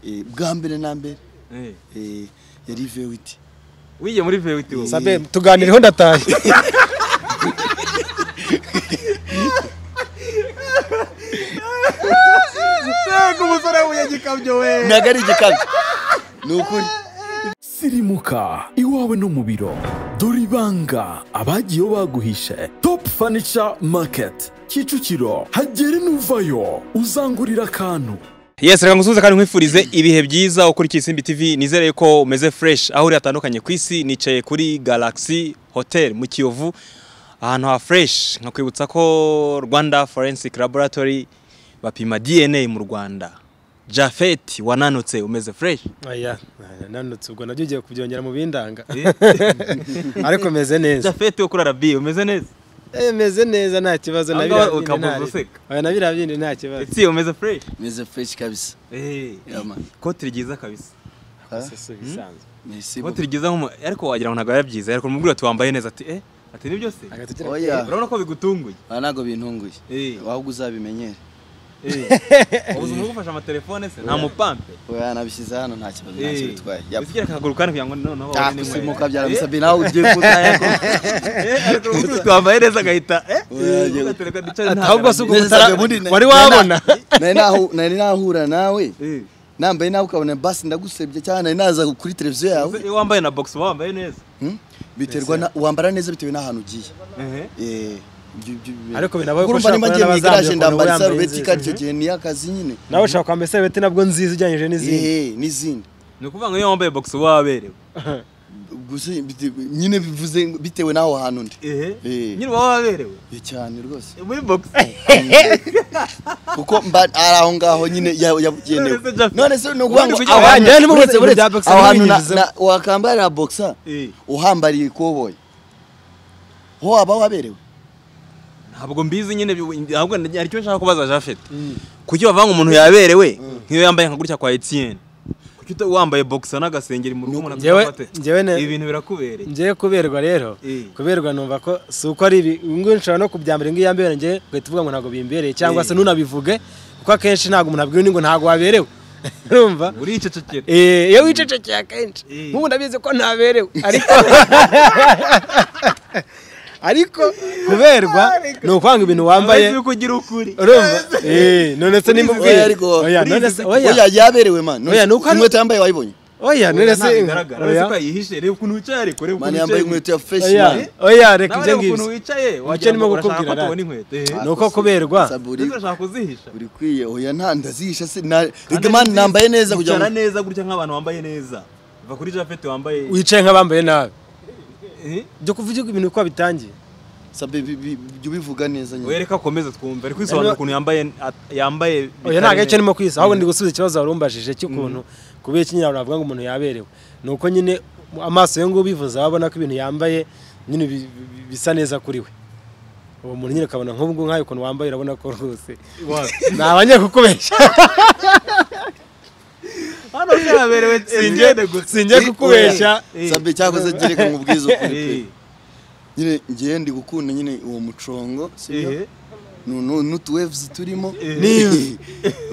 eh, bwa mbere na mbere eh, yari vewiti wigiye muri vewiti wowe sabe tuganireho ndataye ntabwo umusore w'umunyagikamyo we ntabwo ari igikabyo ni ukuri sirimuka iwawe no mu biro dore ibanga abagiyeho baguhishe top furniture market kicukiro hagere n'uvayo uzangurira akantu yesi reka ngusuhuze kandi nkwifurize ibihe byiza ukurikiye isimbi tv nizere yuko umeze fresh aho uri hatandukanye ku isi nicaye kuri galaxy hotel mu kiyovu ahantu ha fresh nkakwibutsa ko rwanda forensic laboratory bapima dna mu rwanda jafet wananutse umeze fresh oya nanutse ubwo nabyo ugiye kubyongera mu bindanga ariko meze neza jafet wo kuri arabi umeze neza Eh, meze neza nta kibazo Aha nabira ngaha ukamuzi useka. nabira bindi nta kibazo etse umeze fresh meze fureshi kabisa Yama. ikoti ryiza kabisa Sesu bisanzwe. mesi ikoti ryiza nk'umu ariko wagira ngo ntabwo biba byiza ariko umubwira ati wambaye neza ati eh ati ni byose Agatoki- oya urabona ko bigutunguye aha ntabwo bintunguye Eh. ahubwo uzabimenyere ubuze umuntu ugufasha amatelefone se nta mupampe oya nabishyize hano nta kibazo nta kintu bitwaye Yama. bisigira akaguru kandi kugira ngo noneho Ah, wabone gusimuka nimero. byaramusabye nawe ugiye kuzayako Eh, eh, ariko ubu twambaye neza agahita eh Oya, ubu yego. gatereka dicari nta ahubwo si garagara. uko Neza, utara- neza. wari wabona nari nahu- nari nahura nawe Eh, nambaye nawe ukabona basi ndagusebye cyane nari naza kuri televiziyo yawe iyo wambaye na box uba wambaye neza Hmm? biterwa na wambara neza bitewe n'ahantu ugiye Ehe. Eh, ibyo- ibyo bibera. Ariko binabaye ko Kuko urumva ushobora nimba kubona ngiye mu n'abazambye igaraje ukuntu ndambara wambaye isarubeti inzitizi. kandi icyo gihe ni akazi nyine nawe ushaka kwambara isarubeti nabwo nziza ujyanyije n'izindi Eh, n'izindi ni ukuvuga ngo iyo wambaye box uba waberewe Gusa bite- nyine bivuze bitewe n'aho hantu ndi ehe Eh. nyine uba waberewe Eh, cyane rwose muri box kuko mba ari aho ngaho nyine ya- yabugenewe None se Jaffy, none se ni ukuvuga ngo ubundi kugira- aho hantu- Njyewe nimubutse uretse- ibintu bya uretse boxer aho hantu na- ntibinyuzemo. na- wakambarira boxer Eh, uhambariye ikoboyi ho waba waberewe ntabwo mbizi nyine bi- ahubwo ndi- hari icyo nshaka kubaza Jafet kuki bavanga umuntu yaberewe nk'iyo yambaye nka gutya kwa Etienne kuki uta- wambaye boxer n'agasengeri mu rugo umuntu Njyewe- atakafate? njyewe ne- ibi bintu birakubereye ngewe kuberwa rero Eh. kuberwa numva ko si uko ari ibi ngo nshobora no kubyambara ngo iyambere ngewe ugahita uvuga ngo ntabwo bimbereye cyangwa Eh. se ntunabivuge kuko akenshi ntabwo umuntu abwira undi ngo ntabwo waberewe urumva uricecekera Eh, iyo wicecekeye akenshi Eh. nk'ubu ndabizi ko ntaberewe ariko ariko kuberwa ni ukwanga ibintu wambaye Urabona yuko ugira ukuri urumva Eh, none se nimba Urizi ubwiye ko ariko- oya none se oya oya yaberewe man Oya, ni uko ari- inkweto yambaye wayibonye oya none se uretse oya ko yihishe reba ukuntu wicaye ariko reba man ukuntu yambaye wicaye inkweto ya fresh oya man oya reka nawe ibyo reba ngibyo ukuntu wicaye Icyo wagira nirimo ngo urashaka ko gukubwira, tubona rara. inkweto eh. ni uko kuberwa saburi ndetse urashaka kuzihisha uri kwiye oya nta ndazihisha se na Kandi Reka man nziza. nambaye neza kugira Yicara ngo neza gutya nk'abantu bambaye neza va kuri japeti wambaye wicaye nk'abambaye nabi Eh, byo kuvuga ibintu uko bitangiye sabe bi- bi- jya ubivuga neza nyine wereka akomeza twumva ari kwisobanura Rero- ukuntu yambaye at- yambaye oya ntabwo aricyo bitari- nimo kwisa ahubwo ndi gusubiza ikibazo wari umbajije cy'ukuntu kubera ikinyarwanda bavuga ngo umuntu yaberewe ni uko nyine amaso yo ngubu ubivuze aba abona ko ibintu yambaye nyine bi- bi- bisa neza kuri we uwo muntu nyine ukabona nk'ubwo nk'ayo ukuntu wambaye urabona ko rwose ni abanyakukubeshya hano byaberewe singende gusa sinjye kukubeshya Eh. sabe cyakoze gereka nkubwiza ukuri pe. Eh, nyine ngiye ndi gukunda nyine uwo mucongo sibyo eh. Nu- nu- n'utu waves turimo Ni-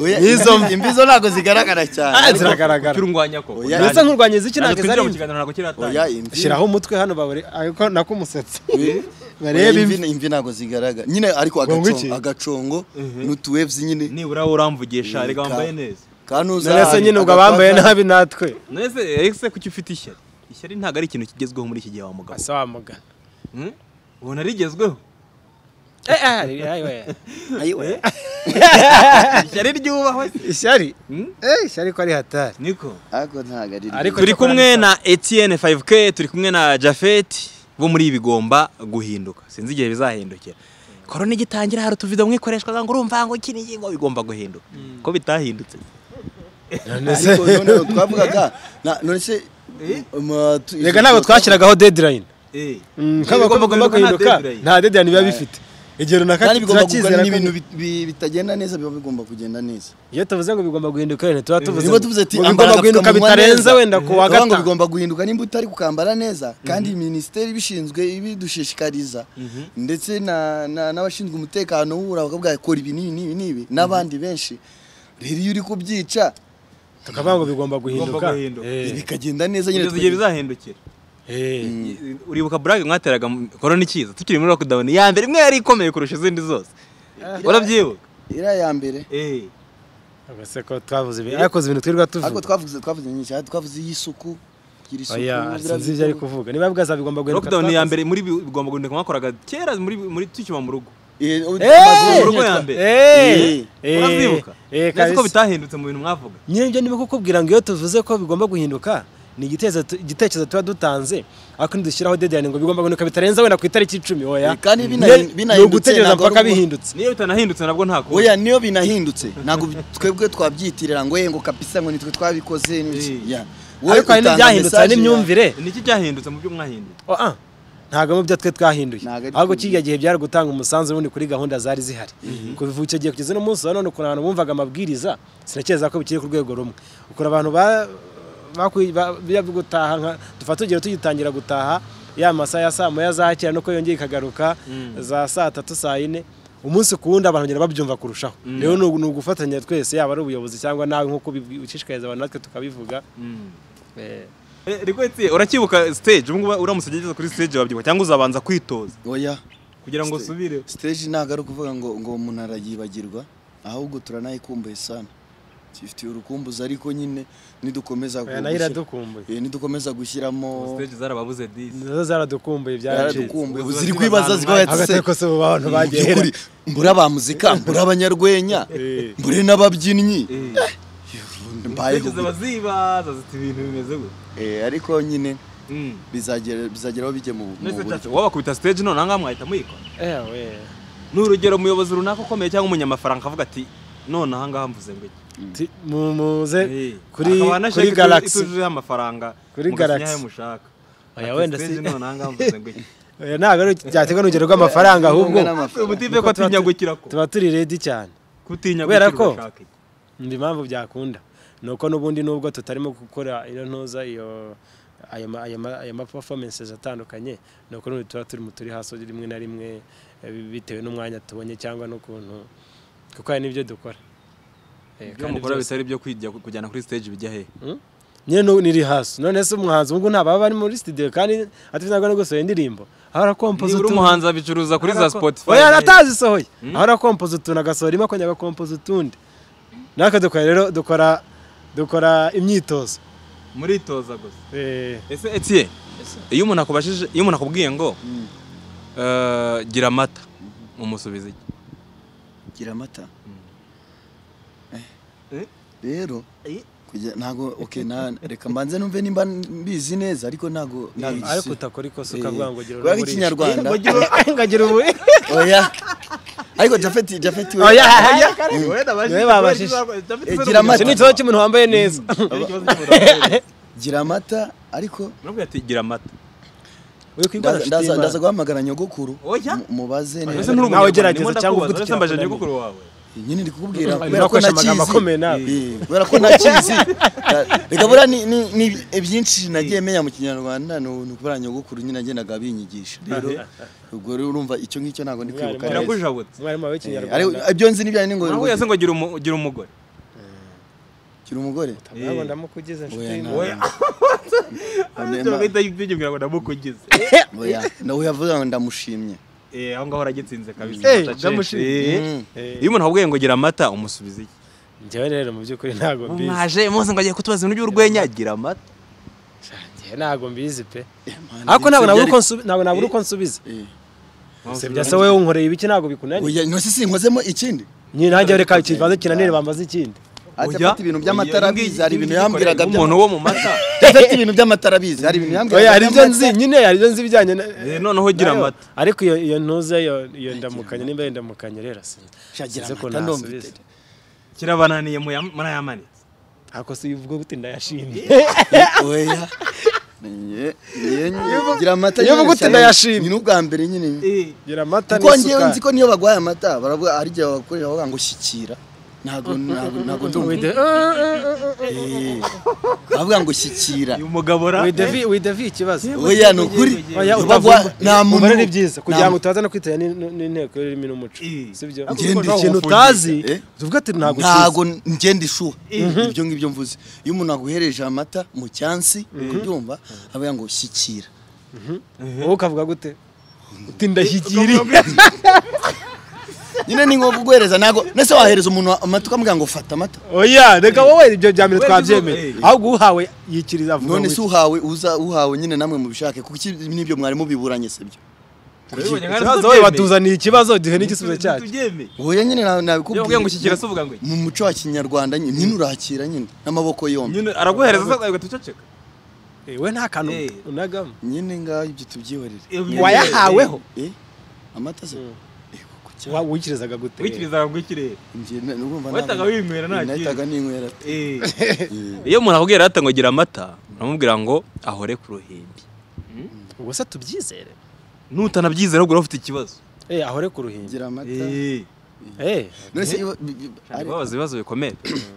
Oya, n'izo mvi. imvi zo ntabwo zigaragara Ah, cyane zira- Ziragaragara. Ukirungwanya ko Oya. ndetse nk'urwanya iziki ntabwo twinjira mu zari kiganiro ntabwo oya kiratangira imvi shyiraho umutwe hano babure ariko nako umusatsi Oya, barebe imvi imvi ntabwo zigaragara nyine ariko Ngo agacongo- iki? agacongo n'utu waves nyine nibura uramvugisha reka wambaye neza kanuza none se nyine ubwo abambaye nabi natwe nese ese kuki ufite ishyari ishyari ntabwo ari ikintu kigezweho muri iki gihe wa mugabo asa wa mugana Hmm? ubona rigezweho Eh, ah, ayiwe. ishyari ryubahwe se. ishyari Hmm? Eh, ishyari ko ari hatari niko ariko ntabwo ari Ariko turi cyo kora kumwe neza. na Etienne 5K turi kumwe na Jafet bo muri bigomba guhinduka sinzi igihe bizahindukira korona igitangira hari utuvido mwikoreshwa ngo urumva ngo iki ni ingingo bigomba guhinduka ko bitahindutse ariko noneho twavugaga na- none se ma- tu- reka ntabwo twashyiragaho deadline nk'abakobwa Ibigomba bagomba guhinduka nta guhinduka deadline. nta deadline biba bifite igihe runaka kandi bigomba turacyizera kugana ko n'ibintu bi- bi- bitagenda neza biba bigomba kugenda neza iyo tuvuze ngo bigomba guhinduka wenda tuba tuvuze niba tuvuze ati ngo ambara bigomba guhinduka agapfukamunwa bitarenze neza. wenda ku wa Tuvuga ngo gatanu bigomba guhinduka nimba utari kukambara neza kandi minisiteri ibishinzwe ibidushishikariza ndetse na- na- n'abashinzwe umutekano w'ubura bakabwira kora ibi n'ibi n'ibi n'ibi n'abandi benshi rero iyo uri kubyica tukavuga ngo bigomba guhinduka guhinduka. Eh, bikagenda neza nyine kugeza twari- igihe bizahindukira eh. uribuka burage mwateraga mu- korona ikiza tukiri muri lockdown ya mbere imwe yari ikomeye kurusha izindi zose urabyibuka iriya ya mbere Ubwo ko twavuze ibintu yakoze ibintu twirirwa ariko tuvuga twavuze twavuze nyinshi aha twavuze iy'isuku kugira isuku oya biriya sinzi ibyo ari bikorwa. kuvuga niba bwaza bigomba guhinduka lockdown ya twakoze. mbere muri bi- bigomba guhinduka mwakoraga kera muri muri tukiba mu rugo Eh, ubu- mu amaguru- rugo ya mbere Eh, eh, urabyibuka eh, neza ko kabisa. bitahindutse mu bintu mwavuga nyine ibyo niba kukubwira ngo iyo tuvuze ko bigomba guhinduka ni igitekerezo tu- igitekerezo tuba dutanze ariko ntidushyiraho deadline ngo bigomba guhinduka bitarenze wenda ku itariki icumi oya Eh, kandi Nyine binahi- ni binahindutse ugutegereza ntabwo ari mpaka ubu- bihindutse niyo bitanahindutse nabwo nta kuba oya niyo binahindutse ntabwo bi- twebwe twabyitirira ngo "Eh, ngo kapisa ngo nitwe twabikoze n'iki." Eh. Yeah. Wowe ariko hari utanga n'ibyahindutse hari message ya- n'imyumvire niki cyahindutse mu byo mwahinduye Oh, ah, ntabwo mu byo twe twahinduye Ntabwo ari ahubwo twebwe. kiriya gihe byari gutanga umusanzu ubundi kuri gahunda zari zihari kuva icyo gihe kugeza uno munsi wa none ukuntu abantu bumvaga amabwiriza sinakeza ko bikiri ku rwego rumwe ukuntu abantu ba- bakwi- ba- bijya gutaha nka dufata urugero tugitangira gutaha ya masaha ya saa moya za kera nuko yongeye ikagaruka za saa tatu saa yine umunsi ku wundi abantu bagenda babyumva kurushaho rero ni ugu- ni ugufatanya twese yaba ari ubuyobozi cyangwa nawe nk'uko ubibwi- ushishikariza abantu natwe tukabivuga Eh, Eh, Rikwete uracyibuka stage ubungubu uramutse ugeze kuri stage wabyibuka cyangwa uzabanza kwitoza oya kugira ngo Stage. usubire stage ntabwo ari ukuvuga ngo ngo umuntu arayibagirwa ahubwo turanayikumbuye sana tuyifitiye urukumbuzi ariko nyine nidukomeza oya, nayo gushyira- iradukumbuye Eh, nidukomeza gushyiramo stage zarababuze 10 nazo zaradukumbuye byaracitse yaradukumbuye ubu Ubu ziri ziba kwibaza abantu zikaba hagati yatse y'uko se ubu abantu bagiye by'ukuri mbura ba muzika mbura abanyarwenya Eh. mbure n'ababyinnyi mbayeho stage zaba zibaza ziti ibintu bimeze gutya Eh, ariko nyine Mm. bizagera bizageraho bijye mu mu Nese buryo cyane wabakubita stage none ngaha mwahita muyikora ewe ni urugero umuyobozi runaka ukomeye cyangwa umunyamafaranga akavuga ati none aha ngaha mvuze ngo iki Ti- mu- muze Eh, kuri akaba na kuri sheke galaxy ituzuyeho amafaranga Kuri mugasinyaho Galaxy. ayo mushaka Oya, Ati, wenda stage si- none aha ngaha mvuze ngo iki Oya, ntabwo ari byaterwa n'urugero rw'amafaranga ahubwo N'amafaranga. ubutipe ko Kuko tuba tu- atinyagukira ko tuba turi redi cyane kutinya kubera gukira ko- urashaka iki ndi impamvu byakunda ni uko n'ubundi nubwo tutarimo gukora iyo ntuza iyo ayo ma- ayo ma- ayo ma performances atandukanye ni uko n'ubundi tuba turi mu turi hasi rimwe na rimwe eh, bitewe n'umwanya tubonye cyangwa n'ukuntu kuko hari n'ibyo dukora Eh, ibyo kandi mukora byose- bitari byo kwijya kujyana kuri stage bijya he nyine nu- niri hasi none se umuhanzi ubwo nta baba bari muri studio kandi atavinaga no gusohora indirimbo aho arakompoza nibura utuntu umuhanzi abicuruza kuri za Spotify oya atazisohoye aho arakompoza utuntu agasohora imwe akongera agakompoza utundi natwe dukora rero dukora dukora imyitozo muritoza gusa Eh, ese Etienne iyo umuntu akubashije iyo umuntu akubwiye ngo eh, gira amata umusubiza iki gira amata Eh? rero Eh? kujya ntago okay na reka mbanze numve nimba mbizi neza ariko ntago ntago ariko igisi- utakora ikosa Eh, ukavuga ngo gira kubera ko uruburishe. ikinyarwanda- Ngo gira uru- ngo gira ubu oya ariko Japhet Japhet we oya oya babashije Niwe babashije. Eh, gira amata. iki ni ikibazo cy'umuntu wambaye neza gira amata ariko nubwo ati gira amata uri kwigana ndaza- inshuti ndaza y'Imana. ndaza guhamagara nyogokuru Oya? mu- mubaze ese neza nturi nawe umunyarwanda, gerageza ndimo cyangwa ndakubaza, ufite uretse mbaje ikinyarwanda nyogokuru wawe nyine ndi Arimo kukubwira kubera ko akoresha amagambo nakizi akomeye nabi. Eh, kubera ko nakizi reka buriya ni- ni- ni byinshi nagiye menya mu kinyarwanda ni ni ukubera nyogokuru nyine nagendaga binyigisha rero ubwo rero urumva icyo ngicyo ntabwo ndi kwibuka Mwarimu. neza birakujabutse umwarimu wawe Eh, w'ikinyarwanda ariko ibyo nzi n'ibyanyu ni ngo naho yase ngo gira umu- gira umugore gira umugore ntabwo ndamukugize inshuti Oya, y'Imana. ntabwo. Oya. Oya, Ariko bagahita bibwira ngo ndamukugize oya nawe yavuze ngo ndamushimye Eh, aho ngaho aragitsinze kabisa Eh, Aca ndamushimye. Mm. change. Eh. iyo umuntu akubwiye ngo gira amata umusubiza iki njyewe rero mu by'ukuri ntabwo mbizi mwaje muze ngo agiye kutubaza ibintu by'urwenya gira amata njyewe ntabwo mbizi pe Man, ariko ntabwo ibyo nabura byari- uko nsubi- ntabwo nabura uko nsubiza Eh. usibye se wowe unkoreye ibiki ntabwo bikunaniye oya no si sinkozemo ikindi nyine nanjye reka ikibazo kinanire bambaze ikindi Ati Oya, afite ibintu oya, by'amatara ngiyi- abizi hari ibintu ngiyi yambwiraga ikorerwa umuntu wo mu mata afite ibintu by'amatara abizi hari ibintu yambwiraga oya hari ibyo by'amata. nzi nyine hari ibyo nzi bijyanye na Eh, noneho gira nayo. amata ariko iyo iyo ntuze iyo iyo ndamukanye nimba iyo ndamukanye rero sinzi shagira Sinzi ukuntu amata ndumva nasubiza. itete. kirabananiye muya- murayamanitse ako si uvuga gute ndayashimye oya Ye- ye- gira amata iyo uvuga uti cyane. ndayashimye. ni n'ubwa mbere nyine Eh, gira amata kuko ngewe nzi n'isukari ko niyo bagwaye amata baravuga hari igihe babakorera bavuga ngo shyikira ntago ntago ntago ndumva With the- uh, uh, uh, uh. Eh, bavuga ngo shyikira uyu mugabo ra With the V- with the V ikibazo oya ni ukuri Oya, Bagwa- utavumba- nta muntu umubare ni byiza kugira nta- ngo utaza no kwitanya ni- n'inteko y'ururimi n'umuco Eh. sibyo Ariko Ngende urumva ikintu wawufungisha, utazi eh? tuvuga ati ntabwo ukizi ntago ngenda ishuha ibyo ngibyo mvuze iyo umuntu aguhereje amata mu cyansi kubyumva avuga ngo shyikira wowe ukavuga gute uti ndashyikiriye nyine ni nko kuguhereza ntago nese wahereza umuntu amata ukamubwira ngo fata amata oya reka wowe ibyo bya mbere Wenda twabyemeye uzo- eh. ahubwo uhawe yikiriza avuga none se ngo uhawe uza uhawe nyine namwe mubishake kuko iki- nibyo mwarimu biburanye se byo ikibazo wowe watuzaniye ikibazo duhe n'igisubizo cyacu oya nyine na- iyo uvuye ngo nabikubwiye ushyikira se uvuga ngo iki? mu muco wa kinyarwanda nyine nyine urakira nyine n'amaboko yombi nyine araguhereza se agahita uceceka Eh, we nta kantu Eh. unagamo nyine ngaho ibyo tubyihorere Iyo- wayahaweho Eh, amata se Eh, kuko cyane. Wa- wikirizaga gute wikirizaga ngo ikirere Njye na- urumva wahitaga ntabwo- winywera nta kindi. nahitaga ninywera pe. Eh, iyo umuntu akubwira ati ngo gira amata uramubwira ngo ahore ku ruhimbi ubwo se tubyizere nutanabyizera ubwo urafite ikibazo eh ahore ku ruhinja gira amata eh None se iyo- bi- bi- ari- babaza ibibazo bikomeye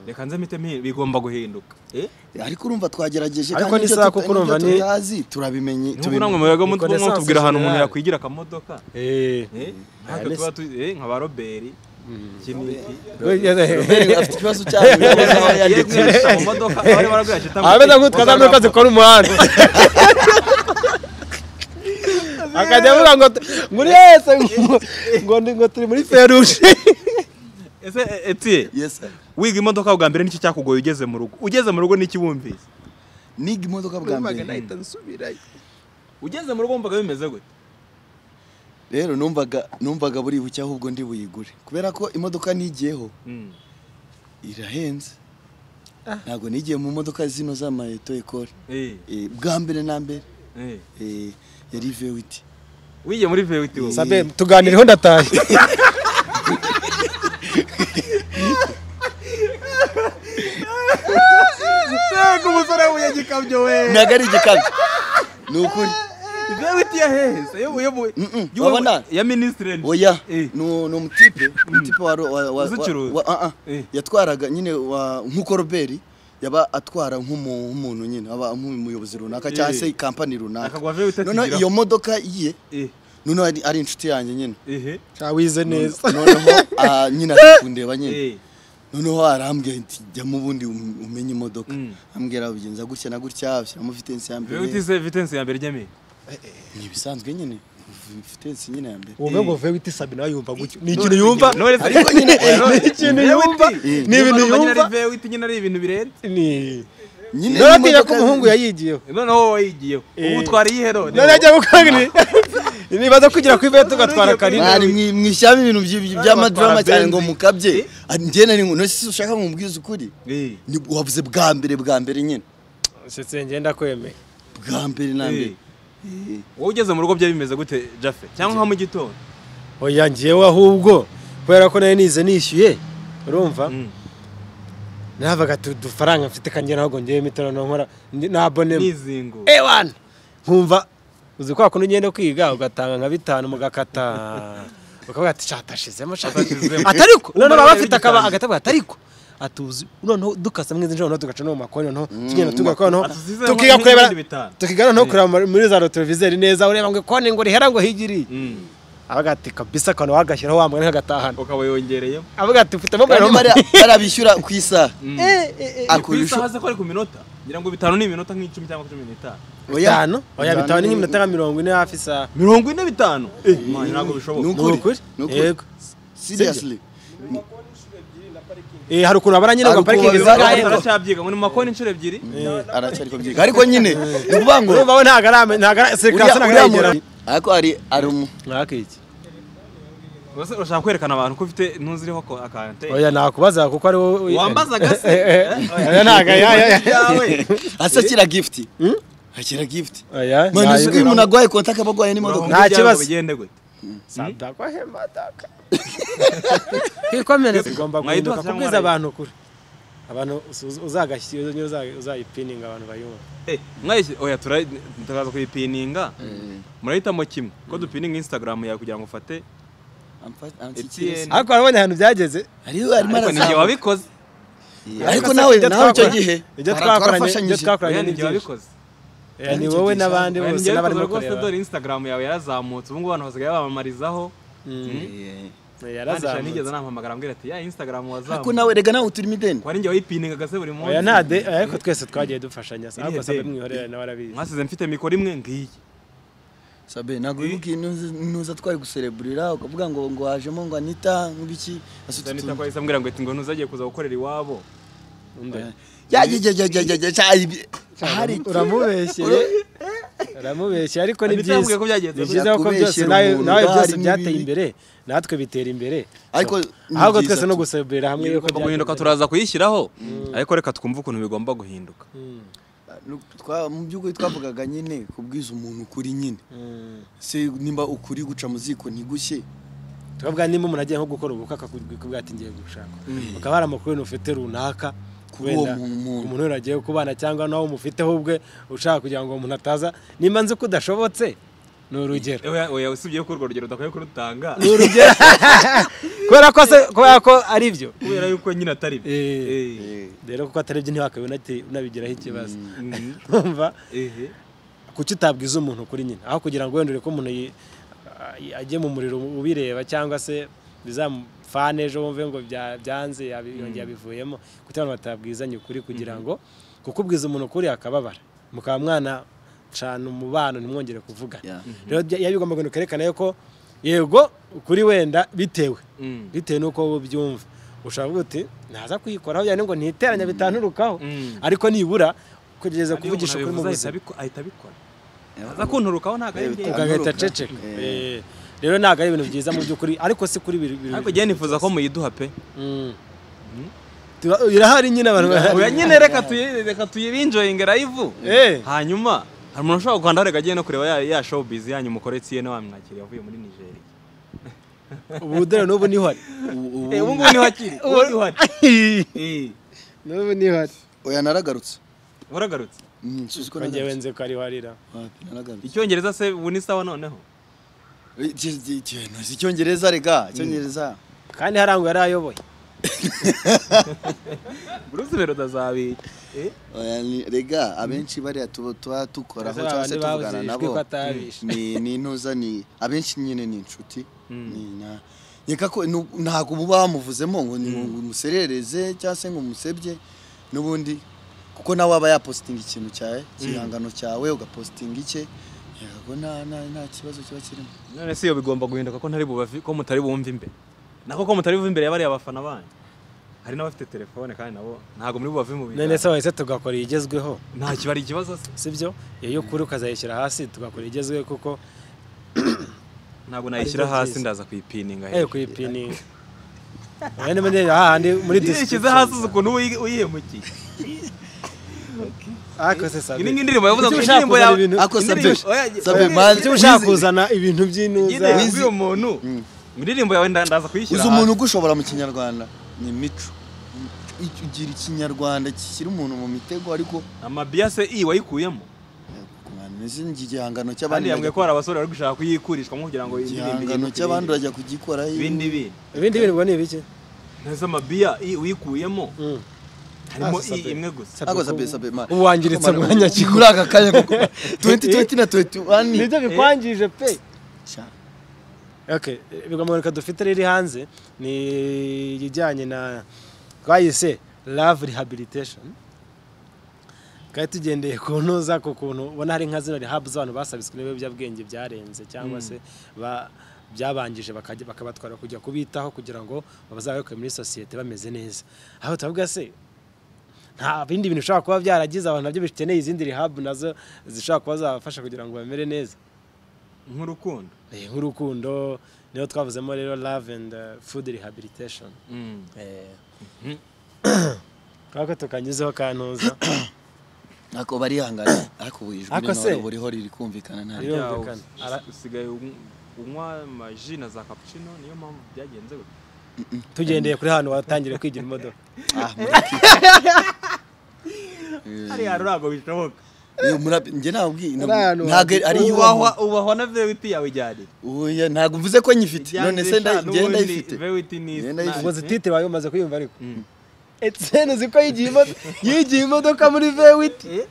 reka nze mpite mpi- bigomba guhinduka eh ariko urumva twagerageje Ariko kandi ni ibyo sawa tuta- kuko urumva n'ibyo ni- tutazi turabimenye nubwo tubimenye. namwe mubiga mutwe Ni connaissance tubwira ahantu umuntu générale. yakwigira akamodoka eh eh Aya natwe ni tuba tu- eh, nka ba roberi iki n'iki Robert afite ikibazo cyayo aho agiye yanditse. kwihisha mu modoka abari barabwira ati tamu- ameze nk'utwo za modoka zikora umuhanda akajya avuga ngo muri yese ngo- ngo ndi- ngo turi muri feruje ese eh, Etiye Yes, sir. wiga imodoka bwa mbere nicyo cyakugoye ugeze mu rugo ugeze mu rugo n'iki wumvise niga imodoka bwa mbere nahita nsubirayo ugeze mu rugo wumvaga bimeze gute rero numvaga numvaga buri buke ahubwo ndi buyigure kubera ko imodoka nigiyeho irahenze ntabwo nigiye mu modoka zino z'amayeto ekore Eh, Eh, bwa mbere na mbere eh. eh, yari vewiti wigiye muri vewiti wowe sabe tuganireho ndataye Sega umusore we yagikabyo we ntabwo ari igikabyo ni ukuri vewiti yaheze yo yo mu- Mm-mm, yo- wabona? ya ministre oya Eh. ni ni umutipe umutipe wa wa- wa- Uzicuruza? wa- ah, ah. Eh. yatwaraga nyine wa- nk'uko roberi yaba atwara nk'umu- nk'umuntu nyine aba nk'umuyobozi runaka cyangwa Eh. se kampani runaka Akagwa vewiti noneho akigira- iyo modoka ye eh noneho ari- ari inshuti yanjye nyine ehe ntawize neza noneho ah, nyine ari kundeba nyine eh noneho arambwira ati jyamo ubundi um- umenye imodoka Mm. ambwira bigenza gutya na gutya shyiramo vitensi ya vewiti mbere se vitensi ya mbere ryame ni ibisanzwe nyine vitensi nyine ya mbere wowe ngo vewiti sabi nawe yumva gutyo ni ikintu yumva none se ariko nyine ni ikintu yumva ni ibintu yumva vewiti nyine ari ibintu birenze ni nyine naratinya ko imodoka- umuhungu yayigiyeho noneho wowe wayigiyeho ubu Eh. utwara iyihe none none ajya gukora ni nibaza kugira ku ivete tugatwara karine mwari mwi- mwishyiramo ibintu by- by- by'amadrama Batwara cyane Benz. ngo mukabye ngena ni none se ushaka ngo mubwize ukuri Eh. Ni- wavuze bwa mbere bwa mbere nyine nsetse ngenda kwemeye bwa mbere na mbere wowe ugeze mu rugo byari bimeze gute jafe cyangwa nka mu gitondo oya ngewe ahubwo kubera ko nari nize nishyuye urumva Mm. navaga udufaranga mfite kangera ahubwo ngewe imitono nkora ndi- nabonemo n'izingo ewana nkumva uzi kwa kundi ngenda kwiga ugatanga nka bitanu mugakata ukavuga ati catashizemo Atashizemo." atariko noneho baba bafite akaba Bitangiye. agatavuga atariko atuzi noneho dukasemo izi nshuro noneho tugaca no mu makoni noneho tugenda tugakora noneho Atuzizemo tukiga n'ibindi kureba bitanu. tukiga noneho kureba muri- muri za rotorovizeri neza ureba ngo kone ngo rihera ngo higiri Mm. avuga ati kabisa akantu wagashyiraho wa mwana kagatahana ukaba yongereyemo avuga ati ufite mobile kandi money." bara- barabishyura ku isaha Eh, eh, eh. ku isaha akurusha se ko ari ku minota ngira ngo bitanu ni iminota nk'icumi cyangwa cumi n'itanu bitanu oya bitanu ni nk'iminota nka mirongo ine hafi isaha mirongo ine bitanu Man, ntabwo ni bishoboka ukuri ni ukuri. yego seriously Eh, hari ukuntu abara nyine Hari ngo parikingi ukuntu babibara. zingahe Ariko- aracabyiga ngo ni mu makoni inshuro ebyiri aracyari kubyiga ariko nyine ni ukuvuga ngo urumva we ntago arame ntago ara uriya serikasi ntago uriya arayigera muntu- ariko hari ari umu mwakiki Ubwo se urashaka kwerekana abantu ko ufite ntuziriho ko akante oya nakubaza kuko ari wowe wambazaga se oya ntago aya aya yawe asa akira gifuti akira gifuti aya Man, uzi ko iyo umuntu agwaye konti akaba agwaye n'imodoka Nta kibazo. bigende gute sadako hemataka kwikomereza ugomba guhinduka duha cyangwa kubwiza mwarayita? abantu ukuri abantu uzu- uzagashyira iyo uza- uzayipininga abantu bayumva Eh, mwayishyize oya tura- turaza kuyipininga murahitamo kimwe ko dupininga instagram yawe kugira ngo ufate amfashe ariko urabonye ahantu byageze hariho arimo ariko ninjye arazamuka wabikoze ariko Ariko nawe se ibyo nawe icyo twakora- gihe ibyo bara- twakoranye ibyo twarafashanyije twakoranye oya ni ninjye byinshi wabikoze Eh, ni wowe n'abandi oya bose ninjye n'abarimo wabikoze rwose kureba dore instagram yawe yarazamutse ubu ngubu abantu basigaye bamamarizaho Eh, kandi sha yarazamutse nigeze nampamagara ambwira ati ya instagram ariko wazamutse nawe rega nawe uturimo ideni wari njye wayipiningaga se buri munsi oya nta de oya, ariko twese twagiye dufashanya Iriya ahubwo sabe deni. mwihorera nawe arabizi mwasize mfite mikoro imwe ngiyi sabe ntabwo wibuka iyi ntuza- ntuza twari gusereburira ukavuga ngo ngo wajemo ngo anita nk'ibiki asutse danita utuntu. kwahise ambwira ngo ati ngo ntuzagiye kuza gukorera iwabo Ya, ya, ya, ya, ya, ya, ya, ya, ibi- hari uramubeshyeye uramubeshyeye ariko ni Anita byiza yambwiye ko byagenze ni gutya. byiza kuko byose Kubeshyera nawe umuntu nawe byose harimo byateye ibi- imbere natwe bitera imbere Ariko ni ahubwo byiza twese no tu- guseburira hamwe yuko igomba guhinduka byagenze. turaza kuyishyiraho ariko reka twumve ukuntu bigomba guhinduka Mm, Twa- mu by'ukuri twavugaga nyine kubwiza umuntu ukuri nyine mm. se nimba ukuri guca mu ziko ntigushye twavuga nimba umuntu agiye nko gukora ubukwe akakubwira ati ngiye gushaka ukaba hari amakuru wenda ufite runaka Kuri wenda uwo mu- mu- umuntu wenda agiye kubana cyangwa nawe umufiteho ubwe ushaka kugira ngo uwo muntu ataza nimba nzi ko udashobotse ni urugero oya oya usibye ko urwo rugero udakwiye kurutanga ni urugero kubera ko se- kubera ko ari byo kubera yuko nyine atari byo Eh. Eh. rero kuko atari byo ntiwakabe unati- unabigiraho ikibazo Mhm. umva Ehe. kuki utabwiza umuntu kuri nyine aho kugira ngo wenda ureke umuntu yi- a- ajye mu muriro ubireba cyangwa se bizamufane ejo wumve ngo bya- byanze yabi- yongeye abivuyemo kuki abantu batabwizanye ukuri kugira ngo kukubwiza umuntu ukuri akababara mukaba mwana cana umubano ntimwongere kuvugana Yeah. rero bya- biba bigomba kugira ngo kerekane ko yego ukuri wenda bitewe Mm. bitewe n'uko wowe ubyumva ushobora kuvuga uti naza kuyikoraho cyane ngo ntiteranya bitanturukaho Mm. ariko nibura kugerageza Kandi iyo kuvugisha umuntu ukuri mu abivuze buzima ahita abiko- ahita abikora aza kunturukaho ntabwo ari Eh, njye Amperuka. ugahita aceceka Eh. Eh, rero ntabwo ari ibintu byiza mu by'ukuri ariko si kuri biri biri ariko njyewe nifuza ko muyiduha pe Mm. Tuba- irahari nyine abantu bahari oya nyine reka tuyi- reka tuyibinjoyinge rayivu Eh. hanyuma hari umuntu ushobora gukandaho reka agiye no kureba ya- ya showbiz yanyu mukoretse iye wamwakiriye avuye muri nigeria ubu dore n'ubu niho ari Ubu- Eh, ubu- ubu ngubu niho akiri ubu niho ari Eh, n'ubu niho ari oya naragarutse waragarutse Mm, suzi ko ngewe naragarutse nzi ko ariho arira Wapi, naragarutse icyongereza se ubu ni sawa noneho Eh, iki- iki- iki- ntazi icyongereza rega icyongereza kandi harango yari ayoboye bruce bero utazabika Oya, ni- rega abenshi bariya tuba tuba dukoraho Ese cyangwa se babandi babuze tuvugana ijwi ko nabo atabishe. ni ni intuza ni abenshi nyine ni inshuti Ni na- nkeka ko nu- ntabwo muba bamuvuzemo ngo ngo umuserereze cyangwa se ngo umusebye n'ubundi kuko nawe aba yapositinga ikintu cyawe igihangano cyawe ugapositinga icye nkeka ko nta nta- nta kibazo kiba kirimo none se iyo bigomba guhinduka ko ntari bubavi ko mutari bumve imbere nako ko mutari bumve imbere yabariya abafana banyu hari n'abafite telefone kandi nabo ntabwo muri bubave mu none se biganiro wahise tugakora iyigezweho nta kibari ikibazo se si byo iyo ukuri ukazayishyira hasi tugakora iyigezweho kuko ntabwo nayishyira byo hasi byiza. ndaza kuyipininga ewe kuyipininga oya niba ndeba hahandi muri ishyize hasi uzi description ukuntu uyi- uyihemukiye ariko se sabe iyi ni nk'indirimbo yavuze Kuki ngo ushaka indirimbo kuzana yawe ibintu- Ako indirimbo- sabye- oya, sabye, oya, man- Kuki ushaka kuzana ibintu by'inuza nyine Wizi- uyu muntu indirimbo yawe nda- ndaza kuyishyira uzi hasi umuntu ugushobora mu kinyarwanda ni imico Ic- ugira ikinyarwanda kishyira umuntu mu mitego ariko amabiyase iyi wayikuyemo ni igihangano kandi cy'abandi yambwiye ko bajya- hari abasore bari gushaka kuyikurishwamo kugira ngo indirimbo igihangano iyikure cy'abandi ibindi. urajya kugikora ibindi bintu ibindi bintu ubwo ni ibiki ntese amabiya iyi uyikuyemo harimo Ah, si iyi sabe. imwe gusa ako sabe sabe man ubu wangiritse umwanya ki muri aka kanya kuko 2020 na 21 nibyo bikwangije pe Sha. okay bigamurika dufite riri hanze ni ijyanye na twayise love rehabilitation kandi tugendeye ku ntuza ku kuntu ubona hari nka zino rehabu z'abantu basabitswe n'ibiyobyabwenge byarenze cyangwa se ba- byabangije bakajya- bakabatwara kujya kubitaho kugira ngo bazabayoboke muri sosiyete bameze neza aho turavuga se nta bindi bintu bishobora kuba byaragize abantu nabyo bikeneye izindi rehabu nazo zishobora kuba zabafasha kugira ngo bamere neza nk'urukundo Eh, nk'urukundo niyo twavuzemo rero love and uh, food rehabilitation twako tukanyuzeho kantuza ako barihangana ariko buri ijwi Ako se? n'intore buriho riri kumvikana nta Ryo- Byawo, Birumvikana. Ara- usigaye unywa- unywa amaji na za cappuccino niyo mpamvu byagenze gutya tugendeye kuri hano watangiye kwigira imodoka ah mureke hariya ntabwo bishoboka Iyo murabi njye nabwi Ari ahantu ntabwo hafi- ari ubahwa iyubahwa ubahwa na vewiti yawe ijyane oya ntabwo mvuze ko nyifite none se nda- njye ndayifite vewiti ni Ngenda nta- ayifite. ubwo titire wayo umaze kuyumva ariko etsene uzi ko yigiye imodoka yigiye imodoka muri vewiti Eh,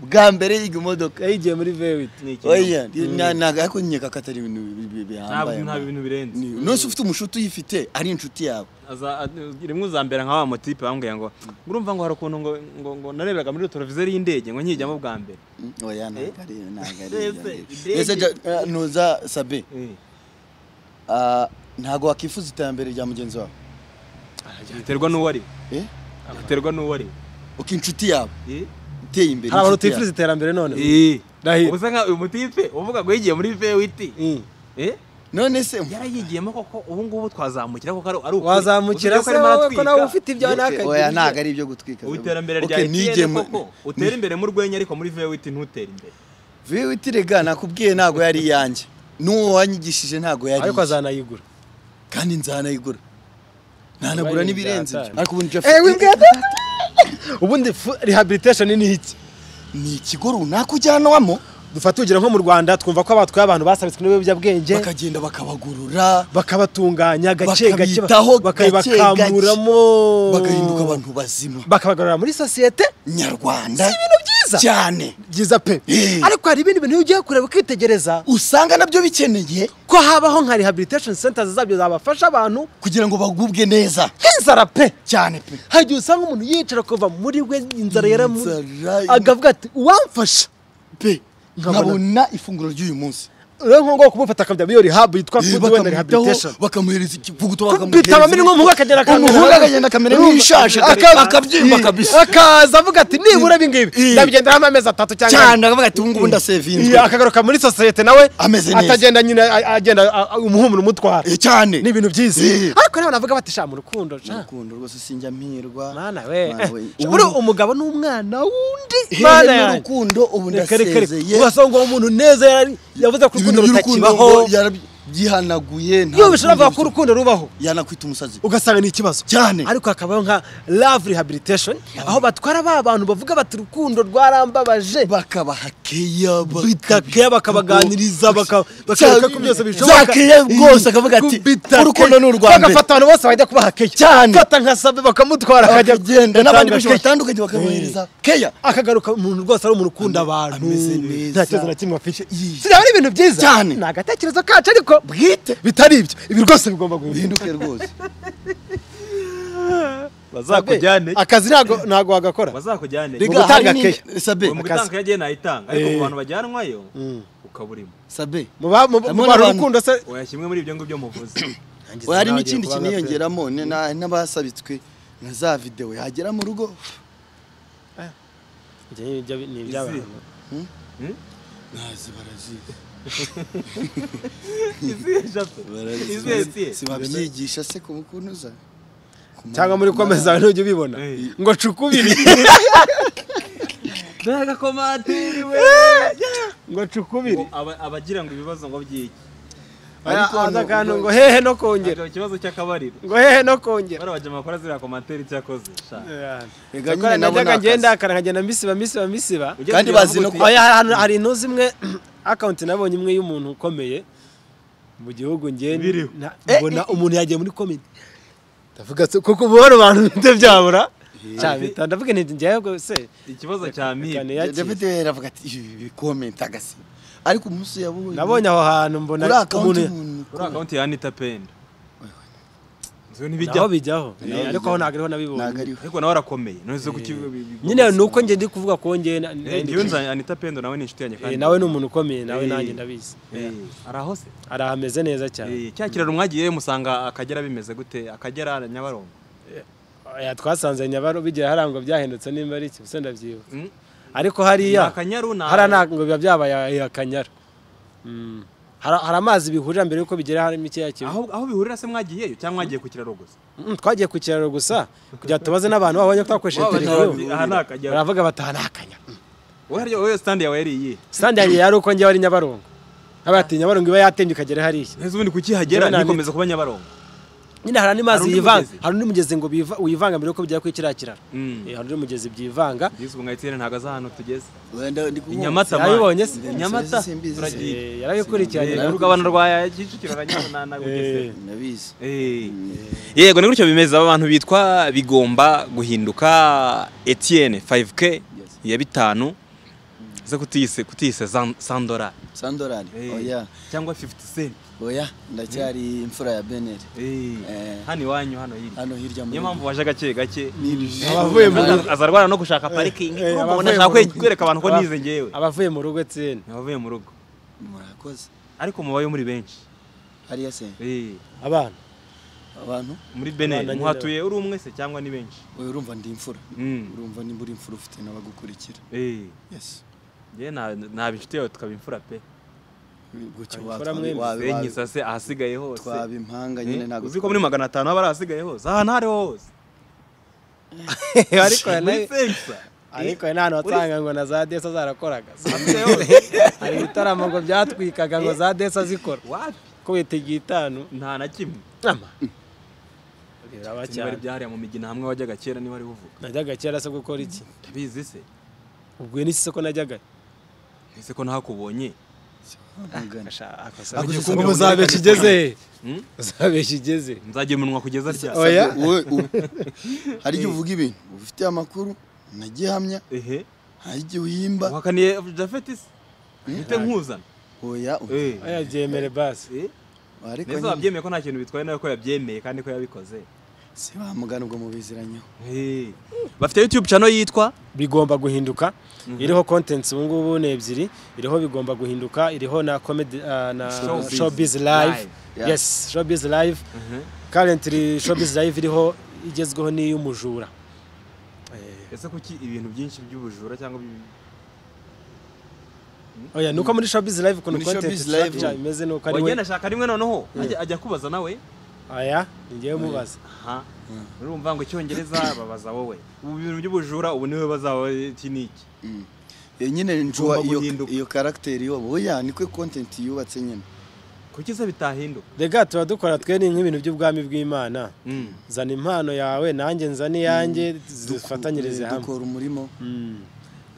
bwa mbere yiga imodoka yayigiye muri vewiti ni ikintu. oya na- ntabwo ariko nkeka ko atari ibintu bi- bi- ntabwo bihambaye nta bintu birenze Ni- nose ufite umushuti uyifite ari inshuti yawe Aza- a- rimwe uzambera nka wa motipe bambwira ngo urumva ngo hari ukuntu ngo ngo ngo nareberaga muri televiziyo y'indege ngo nkijyamo bwa mbere Mm, oya ntabwo ari ntabwo ari Ese, ibyo. ese ja- eh, ntuza sabe Eh, ah, ntabwo wakwifuza iterambere rya mugenzi wawe biterwa n'uwo ari we Eh? biterwa n'uwo ari we uko inshuti yawe Eh, iteye imbere hari abantu inshuti yawe. utifuza iterambere none eh. Ndahiro. uba usa nka uyu motipe uvuga ngo yigiye muri vewiti Mm. eh none se yarayigiyemo koko ubu ngubu twazamukira koko ari ari ukuri. wazamukira Uzi yuko se arimo wowe ko aratwika. nawe ufite ibyo Okay, oya ntabwo nakagira ari ibyo gutwika ubu iterambere rya Okay, nigiye etiyeni mu- koko utera imbere mu rwenya ariko muri vewiti ntutere imbere VWT rega nakubwiye ntabwo yari iyanjye n'uwo wanyigishije ntabwo yari ariko iye. azanayigura kandi nzanayigura ntanagura Wayirinda n'ibirenze ibyo. hatari. ariko ubu njye ewe afite- mbwata ubundi fu- rehabilitation ni iki ni ikigo runaka ujyanwamo dufata urugero nko mu rwanda twumva ko abatwaye abantu basabitswe n'ibiyobyabwenge bakagenda bakabagurura bakabatunganya gake gake Bakabitaho gake gake. bakabakamuramo bagahinduka abantu bazima bakabagarura muri sosiyete nyarwanda Si ibintu byiza? cyane byiza pe Eh. ariko hari ibindi bintu iyo ugiye kureba ukitegereza usanga nabyo bikeneye ko habaho nka rehabilitation centers zabyo zabafasha abantu kugira ngo bagubwe neza nk'inzara pe cyane pe hari igihe usanga umuntu yicara kuva muri we inzara yaramu Inzara- akavuga ati uwamfasha pe Nkabona- nkabona ifunguro ry'uyu munsi rero nk'ubu ngubu kumufata akajya muri iyo rehab yitwa Eh, food wenda bakamuhitaho, rehabilitation bakamuhereza ikivuguto bitaba biri nk'umuhungu akagera akamera umuhungu akagenda akamera Urumva? nk'ishashi Aka- akabyimba Eh, kabisa akaza avuga ati nibura ibi ngibi Eh. ndabigenderaho amezi atatu cyangwa cyane akavuga ati ubu ngubu ndasevinzwe Iya, akagaruka muri sosiyete nawe Ameze neza. atagenda nyine a- agenda a- a- umuhumuro umutwara Eh, cyane ni ibintu byiza Eh. ariko nawe navuga bati sha mu rukundo Mu sha rukundo rwose sinjya mpirwa mana we Mana we. buri Ubu- umugabo n'umwana wundi mana Hehe yanjye n'urukundo ubu reka reka reka ndasezeye urasanga uwo muntu neza yari- yavuze ko ibintu urukundo by'urukundo ngo rutakibaho yarabyihanaguje iyo bishobora kuvuga ko urukundo rubaho yanakwita umusazi ugasanga ni ikibazo Cyane. ariko hakabaho nka love rehabilitation aho batwara ba bantu bavuga bati urukundo rwarambabaje bakabaha keya bitakeya bakabaganiriza baka- bakereka ko byose bya bishoboka keya rwose akavuga ati Kubitakeya. urukundo ni urwa mbere bagafata abantu bose bajya kubaha keya Cyane. fata nka sabe bakamutwara akajya akagenda n'abandi benshi atanga keya. batandukanye bakamuhereza keya akagaruka umuntu rwose ari umuntu ukunda abantu ameze neza. nta kibazo na kimwe afite Yee. sinaba ari ibintu byiza Cyane. ni agatekerezo kacu ariko bwite bitari ibyo ibi rwose bigomba guhinduka bihinduke rwose bazakujyane akazi ntago ntago wagakora bazakujyane Rega- Mu gutanga harimo- keya. sabe Uyu mu gutanga iyo agiye nayitanga ariko mu Eh. bantu bajyanwayo ukaba urimo sabe mu ba- Harimo mu- mu bantu n'abantu- urukundo se oya kimwe muri ibyo ngibyo muvuze oya hari n'ikindi kintu yiyongeramo ni- na- n'abasabitswe na za videwo yagera mu rugo izi ntazi barazizi izi ya jape izi ya etiye sibabyigisha se ku bukunuza cyangwa muri komeza zawe ntujya ubibona Eh. ngo cukubiri n'agakomatiri we ngo cukubiri Aba- abagira ngo ibibazo ngo byiki Ariko aza no- akantu no- ngo hehe no kongera Ntabwo ikibazo cy'akabariro ngo hehe no kongera bari abajama bakora ziriya komantere icyo yakoze sha Rega nyine gakora nabo ni najyaga akazi. ngenda akara nkagenda mbisiba mbisiba mbisiba Ujya Kandi kugira bazi no avuga uti, oya hari ahantu- hari ino zimwe akawunti nabonye imwe y'umuntu ukomeye mu gihugu ngende Biriho. na- mbona umuntu yagiye muri komedi ndavuga se kuko uba ubona abantu bite byabura cyabita ndavuga nti njyewe ngo se ikibazo cya Reka mire niyakire. David yaravuga ati ibi komenta agasi ariko umunsi yabonye nabonye aho hantu mbona kuri akawunti umuntu kuri akawunti ya anita penda nzo naho ntibijyaho bijyaho Naho Eh, ariko bijyaho. aho ntabwo ntabwo ariho nabibonye ariho ariko nawe arakomeye none ko kibi nyine ni uko njye ndi kuvuga ko njye na- Eh, njyewe nzi anita pendo nawe ni inshuti yanjye Eh, kandi nawe ni umuntu ukomeye nawe Eh. nanjye ndabizi Eh, arahose ari ahameze neza cyane Eh, cya kiraro mwagiye musanga akagera bimeze gute akagera nyabarongo Oya, twasanze nyabaro bigira harangwa byahindutse nimba ari iki gusa ndabyibuka Mm? ariko hariya Ni akanyaru, ni hariya akanyaru. ntabwo biba byabaye akanyara Mm. Hari- hari amazi bihurira mbere yuko bigera harimo ikiya kibi aho aho bihurira se mwagiyeyo cyangwa mwagiye ku kiraro gusa Mm, twagiye ku kiraro gusa kugira tubaze n'abantu babonye ko twakoresheje Waba telefone aha ni akajyaro baravuga bati aha ni akanyara wowe harya- wowe stand yawe yari iyihe sandi yanjye yari uko njyewe ari nyabarongo nk'abati nyabarongo iba yatembye ukagera hariya ese ubundi kuki hagera Njyewe nta- nikomeza kuba nyabarongo nyine hari andi mazi Hari undi yivanga mugezi? hari undi mugezi ngo biva- uyivanga mbere yuko bijya kuri kiriya kiraro Mm. Eh, hari undi mugezi byivanga yesu nka etiyene ntabwo azi ahantu tugeze Wenda ndi kukumva. inyamata man. Yabibonye se? inyamata Simbizi. turagiye Eh, yarabikurikiranye Eh, urugabano rwa kicukiro uranyabona Eh. nagugeze Ndabizi. yego ni gutyo bimeze aba bantu bitwa bigomba guhinduka etiyene 5k ya bitanu ze kutiyise kutiyise sandora Sandorari. Eh. Oya. cyangwa 50 cent Oya ndacyari imfura ya Beneri. Eh. hano iwanyu hano hirya Hano hirya muri. niyo mpamvu waje gake gake abavuye mu rugo azarwara no gushaka parikingi eh, urumva abavuye ubona nshaka mu rugo. kwereka abantu ko Aba- nize ngewe abavuye mu rugo tsene abavuye mu rugo Murakoze. ariko mubayo muri benshi Hariya se Eh, abana abantu muri beneri Abana nyine muhatuye uri umwe se cyangwa ni benshi oya urumva ndi imfura. Mm. Urumva nimba uri imfura ufite n'abagukurikira. Eh, Yes. njye na- naba inshuti yawe tukaba imfura pe Gutyo Abikora watwa- mwembi. wabi- wabi- senkisa se ahasigaye hose twaba impanga nyine Eh, ntabwo uzi ko muri magana atanu haba ari ahasigaye hose ahantu aho ariho hose ariko hari muri na- senkisa ariko hari n'ahantu wasanga ngo na za desa zarakoraga ahasigaye hose hari ibitaramo ngo byatwikaga ngo za desa zikora wapi ko witegeye itanu nta na kimwe nama biraba niba ari cyane byahariya mu migina hamwe wajyaga kera niba ari uvuga najyaga kera se gukora iki ndabizi se ubwo iyo n'isi ko najyaga ese ko ntakubonye mugana. Ako Ako se siko ngo uzabeshya igeze uzabeshya igeze nzagemunwa kugeza ryari oya Wowe u- hari igihe uvuga ibintu ufitiye amakuru nagihamya ehe hari igihe uhimba uhakaniye jafeti se mpite nkuzana oya oya. Eh, oya byemere basi eh, ariko neza nyine wabyemeye ko nta kintu bitwaye nawe ko yabyemeye kandi ko yabikoze si ba mugana ubwo mubiziranyeho Eh, bafite youtube channel yitwa bigomba guhinduka iriho contents ubu ngubu ni ebyiri iriho bigomba guhinduka iriho na comedy ah, na Showbiz showbiz live Live. Yeah. yes showbiz live Mhm. currently showbiz live iriho igezweho ni iy'umujura ese kuki ibintu byinshi by'ubujura cyangwa by'ibi- oya nuko muri showbiz live ukuntu Muri content Showbiz Live, structure imeze nuko ari wagenda we ashaka rimwe noneho ajya- ajya kubaza nawe aya ni njyewe mubaza aha urumva ngo icyongereza babaza wowe ubu bintu by'ubujura ubu niwe bazaba iki n'iki Eh, nyine njuwa Ugomba iyo guhinduka. iyo karagiteri yoba oya niko content yubatse nyine kuki se bitahinduka rega tuba dukora twe ni nk'ibintu by'ubwami bw'imana zana impano yawe nanjye nzane iyanjye zifatanyirize Eh, hamwe dukora umurimo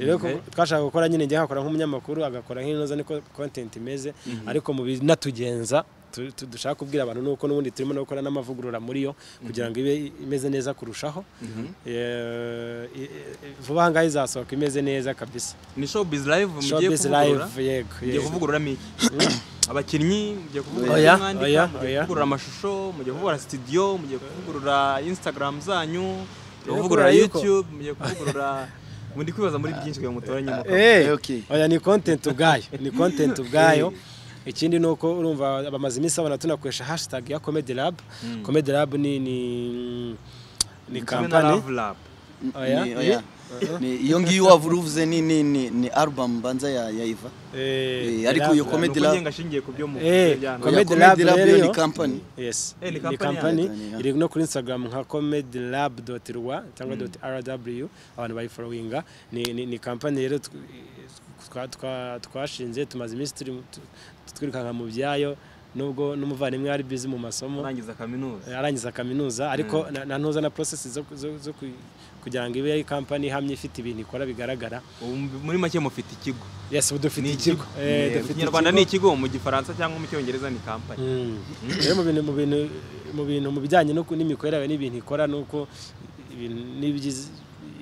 rero Okay. ko- twashaka gukora nyine njye nkakora nk'umunyamakuru agakora nk'inoza niko content imeze ariko mu binatugenza tu- tu- dushaka kubwira abantu nuko n'ubundi turimo no gukora n'amavugurura muri yo kugira ngo ibe imeze neza kurushaho Eh, i- i- vuba aha ngaha izasohoka imeze neza kabisa ni showbiz live mugiye showbiz live kuvugurura yego mugiye yego. kuvugururamo iki abakinnyi mugiye kuvugurura Oya, ibyo mwandika oya, mugiye oya. kuvugurura amashusho mugiye kuvugurura studio mugiye kuvugurura instagram zanyu mugiye Rero kuvugurura kubera yuko- youtube mugiye kuvugurura muri kwibaza muri byinshi kugira ngo mutoranye umukobwa Eh, Okay. oya ni content ubwayo ni content ubwayo ikindi ni uko urumva bamaze iminsi babona tunakoresha hashtag ya comedy lab comedy lab ni ni kimwe ni na kampani love lab Oya. Ni- oya. Ni- iyo ngiyo wavuze uvuze ni ni ni ni album mbanza ya ya Iva Eh, Eh, ariko iyo Lab. Comedy Comedy Lab. Lab ngashingiye ku byo mu Eh, byano. Oya, Comedy Lab rero yo ni yo. company Yes. Eh, ni Ni kampani kampani yacu, ya. iri no kuri Instagram nka comedylab.rw cyangwa .rw abantu bayifollowinga ni ni, ni kampani rero tw- twa- twa- twashinze tumaze iminsi turi mu- tu- twirukanka mu byayo nubwo n'umuvandimwe ari busy mu masomo urangiza kaminuza arangiza kaminuza ariko na- na ntuza na process zo, zo, zo ku- kugira ngo ibe ari kampani ihamye ifite ibintu ikora bigaragara ubu muri make mufite ikigo yes ubu dufite Ni ikigo Eh, Eh, mu dufite kinyarwanda ikigo. ni ikigo mu gifaransa cyangwa mu cyongereza ni kampani Mm. rero mu bintu mu bintu mu bintu mu bijyanye no ku- n'imikorere yawe n'ibintu ikora nuko ibintu n'ibigize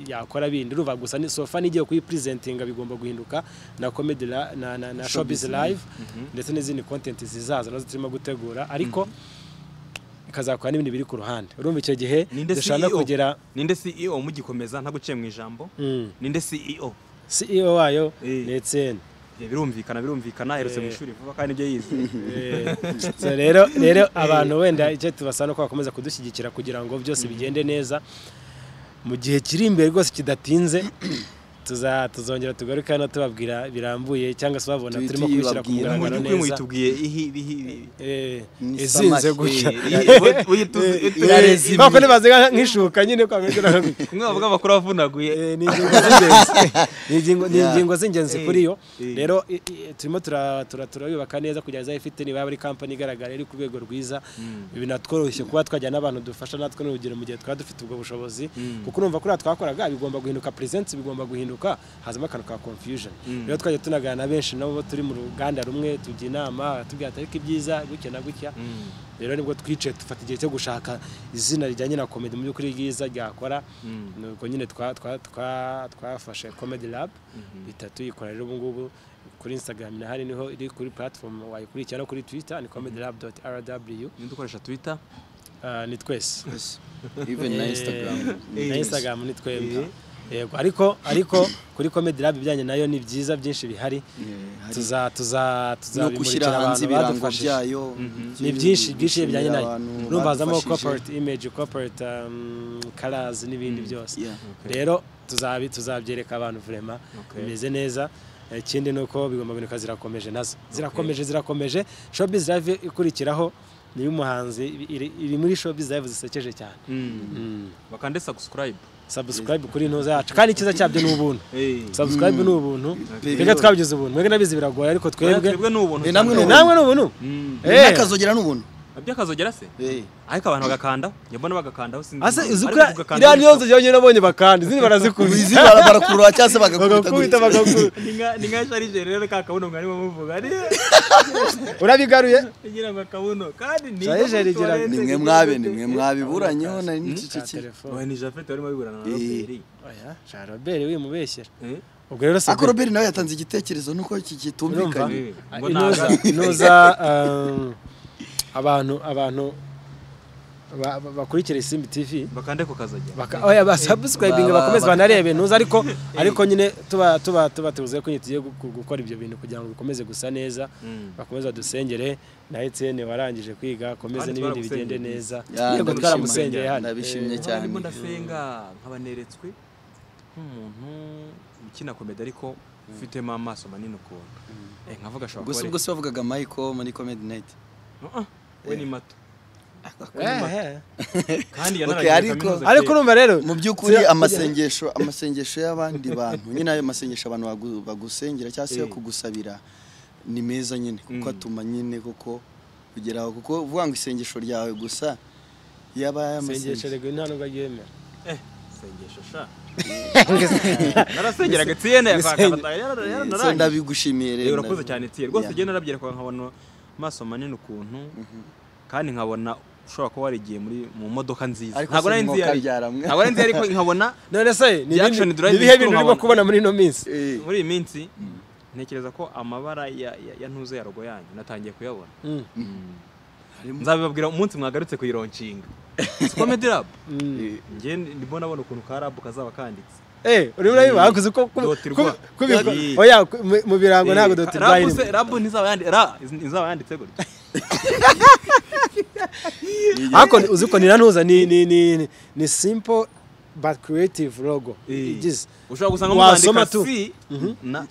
yakora bindi urumva gusa ni sofa n'igiye kuyipresentinga bigomba guhinduka na comedy la- na, na, na showbiz live ndetse n'izindi content zizaza nazo turimo gutegura ariko ikazakora n'ibindi biri ku ruhande urumva icyo gihe ninde dushaka CEO kugera ninde CEO mugikomeza nta guciye mu ijambo Mm. ninde CEO CEO wayo Eh. ni Etienne Eh, birumvikana birumvikana aherutse mu Eh. ishuri vuba kandi ibyo yize Eh, so rero rero abantu wenda icyo tubasaba ni uko bakomeza kudushyigikira kugira ngo byose bigende neza mu gihe kiri imbere rwose kidatinze tuza tuzongera tugaruke hano tubabwira birambuye cyangwa se babona Tubi- turimo kubishyira ku tubibabwira. mugaragaro Mubyukuri neza muyitubwiye ihi ihi- Eh, Ni izinze samaki. gutya Eh, Eh, Irarezimye. ntabwo nibaziga nk'ishuka nyine kwa muganga. kumwe bavuga amakuru avunaguye Eh, ni ingingo z'ingenzi Ni ingingo- ni Yeah. ingingo z'ingenzi Eh, kuri yo eh. rero i- i- turimo tura- tura- turayubaka neza kugira ngo izajye ifite niba yaba ari kampani igaragara iri ku rwego rwiza binatworoshye kuba twajya n'abantu dufasha natwe n'urugero mu gihe twaba dufite ubwo bushobozi kuko urumva kuriya twakoraga bigomba guhinduka presence bigomba guhinduka hazamo akantu ka confusion rero twajya tunagana na benshi nabo turi mu ruganda rumwe tujya inama tubwira atariko ibyiza gutya na gutya rero nibwo twicaye dufata igihe cyo gushaka izina rijyanye na komedi mu by'ukuri ryiza ryakora nuko nyine twa- twa- twa- twafashe comedy lab ihita tuyikora rero ubu ngubu kuri instagram nahari niho iri kuri platform wayikurikira no kuri twitter ni comedy lab dot rw Ninde ukoresha twitter Ah, ni twese even na Eh, instagram na instagram ni twebwe yego ariko ariko kuri comedy lab ibijyanye nayo ni byiza byinshi bihari hari- tuza tuza no tuzabimurikira gushyira abantu hanze ibirango badufashije byayo ni byinshi byinshi gushimira bijyanye nayo abantu urumva hazamo badufashije. corporate image corporate um, colors n'ibindi byose Yeah. rero tuzabi tuzabyereka abantu vrema Okay. bimeze neza Eh, ikindi ni uko bigomba binuka zirakomeje nazo zirakomeje zirakomeje showbiz live ikurikiraho niyo umuhanzi iri, iri muri showbiz live zisekeje cyane bakande subscribe subscribe kuri ntuza yacu kandi icyiza cyabyo ni ubuntu subscribe ni ubuntu Pe- twebwe twabigize ubuntu mwebwe nabizi biragoye ariko twebwe twebwe ni ubuntu Eh, namwe cyane. ni namwe ni ubuntu Mm. Eh. n'akazogera n'ubuntu byakazogera se Eh. ariko abantu bagakandaho njye mbona bagakandaho sinzi Ase impamvu. uzukura Ariko gukanda iriya ni niyo nzu yonyine nabonye bakandi izindi barazikubita izi bara- barakurura cyangwa se bagakubita bagakubita bagakubita ni nka ni nka sharije rero ka kabuno mwari muvuga ari urabigaruye igira ngo akabuno kandi ni Sharije rigira- ni mwe mwabe ni mwe mwabiburanyeho nari n'icicikira telefone ni jafete warimo biburana na Eh. Robert. oya sha Robert wimubeshyera Eh? ubwo rero si ariko robert nawe yatanze igitekerezo nuko iki urumva kitumvikanye Eh, ngo inuza naza. inuza um, abantu abantu ba- ba- bakurikira isimbi tv bakande ku kazogera baka- oya basubscribinga Ba- ba- bakomeze ba- banarebe ntuza ariko ariko nyine tuba tuba tuba tubuze ko nyine tugiye gu- gu- gukora ibyo bintu kugira ngo bikomeze gusa neza Mm. bakomeze badusengere na Etienne warangije kwiga akomeze Kandi n'ibindi bigende twaramusengeye. neza Ya, yego ndabishima. twaramusengeye hano Ndabishimye Eh, cyane. ndimo ndasenga nkabaneretswe nk'umuntu ukina komedi ariko ufitemo amaso manini ukuntu Eh, nkavuga ashobora gusa kuba ubwo se bavugaga michael muri comedy night ari- Ah, ah, we ni mato eh, eh. kandi Okay, yanarangije ariko- kaminuza ariko kera. urumva rero mu by'ukuri tujya- amasengesho amasengesho y'abandi bantu nyine ayo masengesho abantu bagu- bagusengera cyangwa se yo Eh. kugusabira ni meza nyine kuko Mm. atuma nyine kuko kugeraho kuko uvuga ngo isengesho ryawe gusa yaba sengesho ay'amasengesho rego nta nubwo aryemera Eh, sengesho sha narasengeraga Etienne, Gusenge- akaba- yara- yara- Eh, so narangije. ndabigushimiye Eh, rero urakoze cyane Etienne rwose Yeah. ugenda urabyereka nkabona amaso manini ukuntu kandi nkabona ushobora kuba warigiye muri mu modoka nziza Ariko ntabwo si nari nzi iyo umwuka ari- byaramwe. ntabwo nari nzi iyo ari, ariko nkabona none se ni Reaction ibindi- drive ni ibihe bituma bintu urimo abantu- kubona muri ino minsi Eh, muri iyi minsi ntekereza ko amabara ya- ya ya ntuze ya rogo yanyu natangiye kuyabona Mm. nzabibabwira umunsi mwagarutse kuyironcinga comedy lab Mm. eh, njye ndimo nabona ukuntu ka lab kazaba kanditse Eh, urimo urabiba hakuze ko ku- Doti ku- rwa. kubikora. Doti. Oya, ku- mu- mu birango Eh, ntabwo doti rab rwa se- irimo. rab ntizaba yandi- ra- izaba yanditse gutya Ariko ni- uzi ko ni nantuza ni ni ni ni- ni simple but creative logo. Eh. Igize. ushobora gusanga Wasoma muzandika tu. si na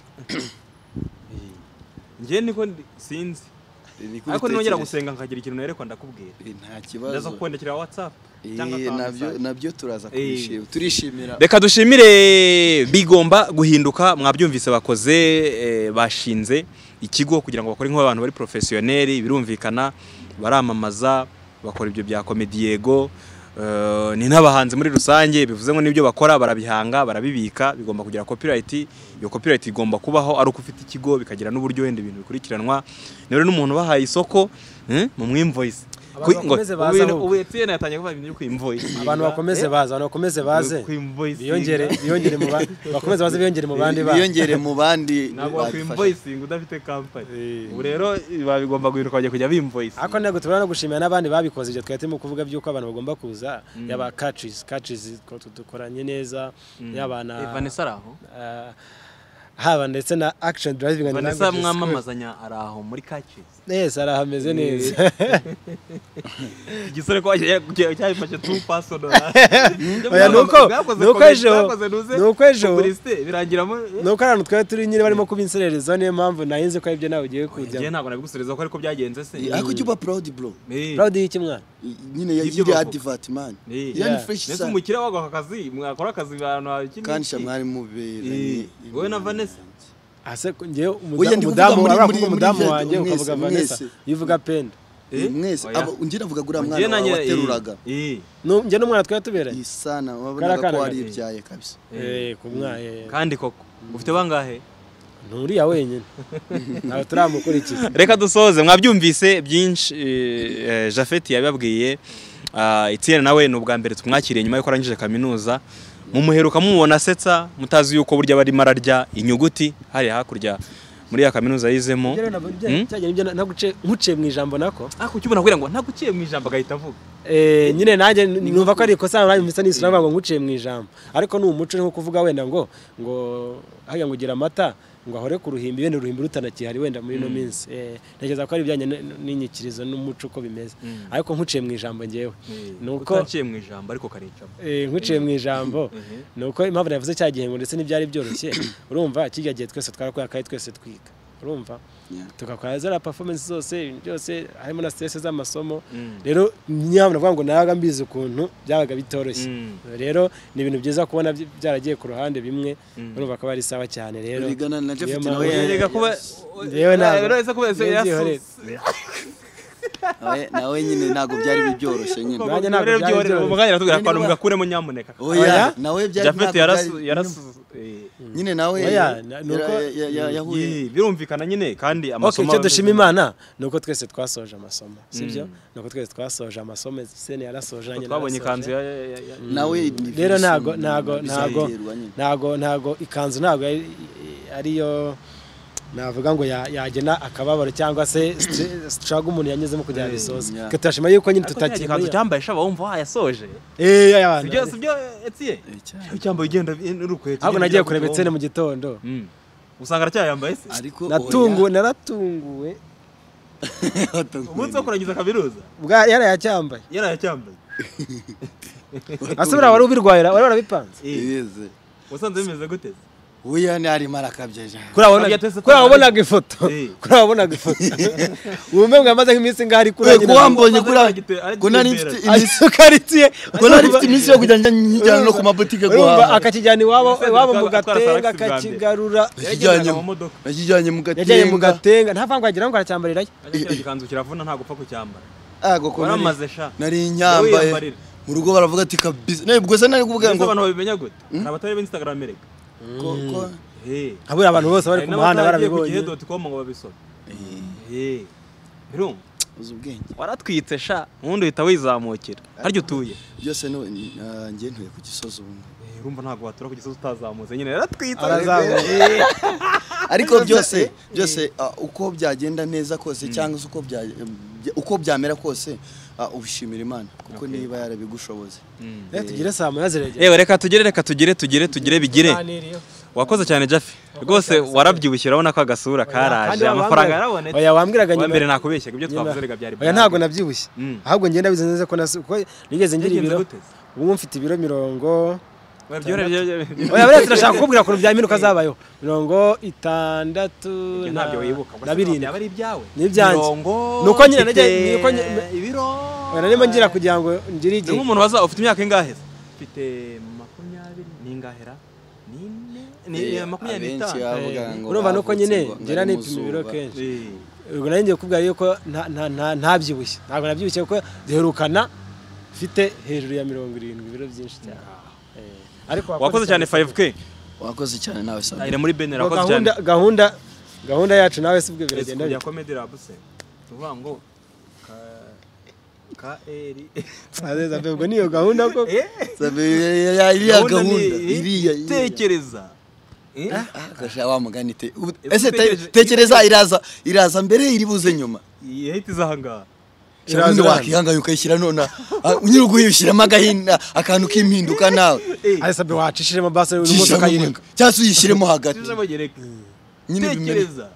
Eh, njye niko ndi- sinzi niko ariko ubitekereza. nongera gusenga nkagira ikintu nerekwa ndakubwira Eh, nta ndaza kibazo kukwandikira whatsapp Eh, cyangwa kwa nabyo message. nabyo turaza Eh. kubishima turishimira reka dushimire bigomba guhinduka mwabyumvise bakoze eh, bashinze ikigo kugira ngo bakore nk'abantu bari porofesiyoneri birumvikana baramamaza bakora ibyo bya komedi yego eh, ni n'abahanzi muri rusange bivuze ngo n'ibyo bakora barabihanga barabibika bigomba kugira copyright iyo copyright igomba kubaho ari uko ufite ikigo bikagira n'uburyo wenda ibintu bikurikiranwa ni rero n'umuntu ubahaye isoko eh, mu mwimvoyisi Abantu bakomeze baze ahubwo. ubu Etienne yatangiye kuvuga ibintu byo kwimvoyisi Abantu bakomeze baza, abantu bakomeze baze. Kwimvoicinga. Biyongere, biyongere mu ba- bakomeze baze biyongere mu bandi ba. biyongere mu bandi badufasha. ntabwo wakwimvoyisinga udafite kampani ubu rero babigomba guhinduka bajya kujya bimvoyisinga Ariko ntabwo tubona no gushimira n'abandi babikoze ibyo twari turimo kuvuga by'uko abantu bagomba kuza yaba catches catches dukoranye neza yaba na vanessa ari aho Ah, haba ndetse na action driving and vanessa language mwamamazanya ari aho muri kacyizi school. yes hari ahameze neza igisore ko cyabifashe tu pasonora Oya, ni uko- ni uko ejo- ni uko ejo- birangiramo nuko ari ahantu twari turi nyine barimo kubinserereza niyo mpamvu nahinze ko aribyo nawe ugiye njye kujyamo ntabwo nabigusubiza ko ariko byagenze se ariko ujya uba proud bro Eh. proud y'iki mwana nyine Ibyo yari bavuga. advert man Eh. yani Yeah. fresh mbese sana umukire wagwa aka kazi mwakora akazi ahantu hakindi kandi sha mwari muberanye Eh. Wowe na Vanessa? ase ko njyewe Oya, ndi kuvuga umudamu muri- muri- urabona ko muri umudamu Jedo, wanjye mwese, ukavuga vanessa mwese. iyo uvuga penda Eh, mwese Oya. abo njye navuga guriya Njye mwana wawe nanjye- eh, wateruraga eh. Nu- njye n'umwana twari tuberanye iyi sana Kariya wabonaga kana ko wari gato. ibyaye kabisa Eh, ku mwana kandi koko ufite bangahe nturiya wenyine ntabwo turamukurikiza reka dusoze mwabyumvise byinshi eh, jafeti yabibabwiye Ah, etienne nawe ni ubwa mbere tumwakiriye nyuma yuko arangije kaminuza mumuheruka mumubona asetsa mutazi yuko burya barimo ararya inyuguti hariya hakurya muri ya kaminuza yizemo Hmm? cyagera ibyo naguce nkuciye mu ijambo nako ariko ukibona kugira ngo ntaguciye mu ijambo agahita avuga Eh, nyine nanjye numva ko ari ikosa nanjye mpisa n'isura ngo nkuciye mu ijambo ariko ni umuco nko kuvuga wenda ngo ngo hajya ngo ugira amata ngo ahore ku ruhimbi wenda uruhimbi rutanakihari wenda muri ino minsi Eh, ntekereza ko ari ibijyanye n- n'inyikirizo n'umuco uko bimeze Mm. ariko nkuciye mu ijambo ngewe ni uko utanciye mu ijambo ariko karicamo Eh, nkuciye mu ijambo ni uko impamvu navuze cya gihe ngo ndetse n'ibyari byoroshye urumva kijya gihe twese twarakoraga kandi twese twiga urumva Yeah. tugakora za performance zose ibintu byose harimo na stress z'amasomo Mm. rero niyo navuga ngo nabaga mbizi ukuntu byabaga bitoroshye Mm. rero ni ibintu byiza kubona byi- byaragiye ku ruhande bimwe Mm. urumva ko ari sawa cyane rero rigana na niyo Japhet mpamvu- nawe ya- reka kuba Yewe ntabwo. uretse kuba ese Yewe yasu- byihorere. nawe- nawe nyine ntabwo byari byoroshye nyine Nanjye ntabwo rero byari byihorere byoroshye. mu mwanya natubwira Nyine abantu wa- mugakuremo nyamuneka oya nawe byari jafeti ntabwo yarasu byari- yarasu eh. nyine nawe Oya, na- ni yara- uko- ya- ya- yahuye Ye, birumvikana nyine kandi Okay, amasomo icyo aba- dushima imana ni uko twese twasoje amasomo sibyo Mm. ni uko twese twasoje amasomo sene yarasoje nanjye twabonye narasoje. ikanzu ya- ya- ya- ya- nawe ni rero virusi ntago nyine, ntago ntago bizaterwa nyine. ntago ntago ikanzu ntago ari- ariyo navuga ngo ya- yagena akababaro cyangwa se strago umuntu yanyuzemo kugira ngo abisoze yeah. Twe turashima yuko nyine ariko ntacyo tutakiri ikanzu cyambaye shaba wumva wayasoje eh ya abantu sibyo sibyo etiye Eh, cyane. cyambaye ugenda n'urukweto ahubwo ugenda nagiye ujya kureba kuvoma. etsene mu gitondo Mm. usanga aracyayambaye se ariko natunguwe naratunguwe umunsi wo kurangiza kaminuza bwa yarayacyambaye yarayacyambaye ase buriya wari ubirwaye wari warabipanze Eh, wasanze bimeze gute se? uya ni arimo arakabya ja. kuri abo Abya twese wabonaga ifoto Eh. kuri abo wabonaga ifoto wumve ngo amaze nk'iminsi ngaho ari kuri Eh, njye ko nawe- wambonye kuri agite- agitembera. ko nari mfite iminsi Ariko karitiye ko nari mfite iminsi yo kujya njya njyana no ku mabutike urumva guhaha akakijyana iwabo Yasabye iwabo mu gutwara- gutwara gatenga Salax bwa mbere. akakigarura Yakijyanye Yagendaga mu- mu modoka. yakijyanye mu yajyanye mu gatenga gatenga nta vangu wagira ngo aracyambarirayo Ajya kiriya gikanzu kiravuna nta gupfa kucyambara Ah, koko nari- waramaze sha nari nyambaye Wiyambarira. mu rugo baravuga ati kabisa nawe ubwo se nari kuvuga Mbese ngo abantu babimenya gute hari abatari b'instagaramu reka ko- ko- Eh. habura abantu bose bari hari ku muhanda n'abataragiye ku gihe barabibonye doti komu ngo babisome Eh. birumva uzi ubwenge waratwitse sha ubundi uhita wizamukira harya utuye byose no ni- ah, njye ntuye ku gisozi ubu ngubu. urumva ntabwo watura ku gisozi utazamutse nyine yaratwitse arazamuye ariko byose byose ah, uko byagenda neza kose cyangwa se uko bya- bya- uko byamera kose ah, ubishimira imana kuko niba yarabigushoboze Eh, tugire saa moya ziregera yewe reka tugere reka tugire tugire tugire bigire wakoze cyane jafi rwose warabyibushye urabona ko agasura karaje amafaranga yarabonetse oya wambwiraga uwa nyuma mbere nakubeshyaga ibyo nyuma- twavuzerega byari oya ntabwo nabyibushye Mm. ahubwo ngenda bize neza ko nasi kuko nigeze ngira Yagenze ibiro gute se? ubu mfite ibiro mirongo Oya, byoroheye, byoroheye, byoroheye. oya buriya turashaka kukubwira ukuntu byaminduka zabayo mirongo itandatu Ibyo na- ntabyo wibuka gusa na birindwi byaba ari ibyawe Ni ibyanjye. Mirongo, Ni uko nyine mfite najya- ni uko nyine- ibiro Oya, narimo ngira kugira ngo ngire ni igihe nk'umuntu waza ufite imyaka ingahe se mfite makumyabiri n'ingahera n'ine ni Eh, makumyabiri abenshi n'itanu bavuga ngo urumva nuko bavutse nyine ngo- ngo ngira ari nipima ibiro muzuba. kenshi Eh. ubwo nanjye ngiye kukubwira yuko nta- nta- nta- ntabyibushye ntabwo nabyibushye kuko duherukana mfite hejuru ya mirongo irindwi ibiro byinshi cyane Eh, ariko wakoze cyane 5k wakoze cyane nawe sabe ayira muri benera Ngo wakoze cyane gahunda gahunda gahunda yacu nawe si bwo Ese biragenda kujya bite comedy lab se tuvuga ngo ka ka eri Azeza mbe, ubwo niyo gahunda koko Sabe, ya- ya- iriya gahunda ni- iriya iriya. tekereza Eh? Ah, gasha wa mugani te ubu- Ese ese te- utekereje- tekereza iraza iraza mbere iri buze nyuma iyi hate iza aha ngaha none wakihanganye ukayishyira none unyura uguyishyiramo agahina akantu k'impinduka nawe arisabye wacishijemo basi n'imodoka Cishyiramo- yireka cyangwa se uyishyiremo hagati Cisha amagereka. nyine bimeze Tekereza.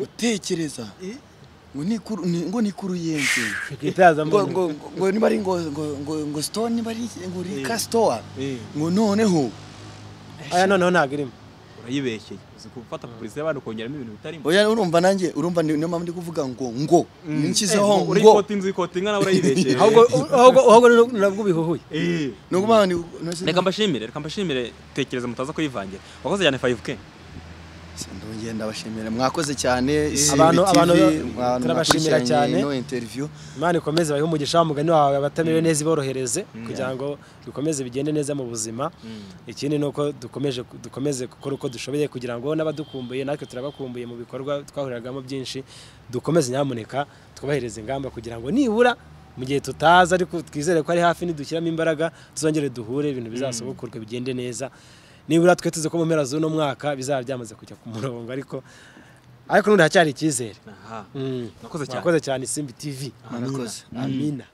utekereza Eh? ngo nikuru ni- ngo nikuru yenze ngo itazamo ngo ngo niba ari ngo ngo ngo ngo stone niba ari ngo Eh. rika store Eh, ngo noneho aya noneho ntabwo irimo urayibeshyeye uzi gufata publicité y'abantu kongeramo ibintu bitarimo oya urumva nanjye urumva ni- niyo mpamvu ndi kuvuga ngo ngo Eh, nshyizeho ngo urayikota inzu ikota inka nawe urayibeshyeye ahubwo ahubwo- ahubwo nabwo- nabwo bihuhuye Eh. ni ukuvuga ngo ni- reka mbashimire reka mbashimire tekereza mutaza kuyivangira wakoze cyane 5k ndongera ndabashimira mwakoze cyane Abantu- Isiri abantu TV, mwa- turabashimira mwakurikiranye cyane. ino interview imana ikomeze bahe umugisha umugani wawe abatamere neza iborohereze kugira ngo bikomeze bigende neza mu buzima ikindi ni uko dukomeje dukomeze gukora uko dushoboye kugira ngo n'abadukumbuye natwe turabakumbuye mu bikorwa twahuriragamo byinshi dukomeze nyamuneka twubahirize ingamba kugira ngo nibura mu gihe tutaza ariko twizere ko ari hafi nidushyiramo imbaraga tuzongere duhure ibintu bizasohokorwe bigende neza nibura twe tuzi ko mu mpera z'uno mwaka bizaba byamaze kujya ku murongo ariko ariko n'ubundi haracyari icyizere aha Mm. Mwakoze cyane. mwakoze cyane simbi tv murakoze amina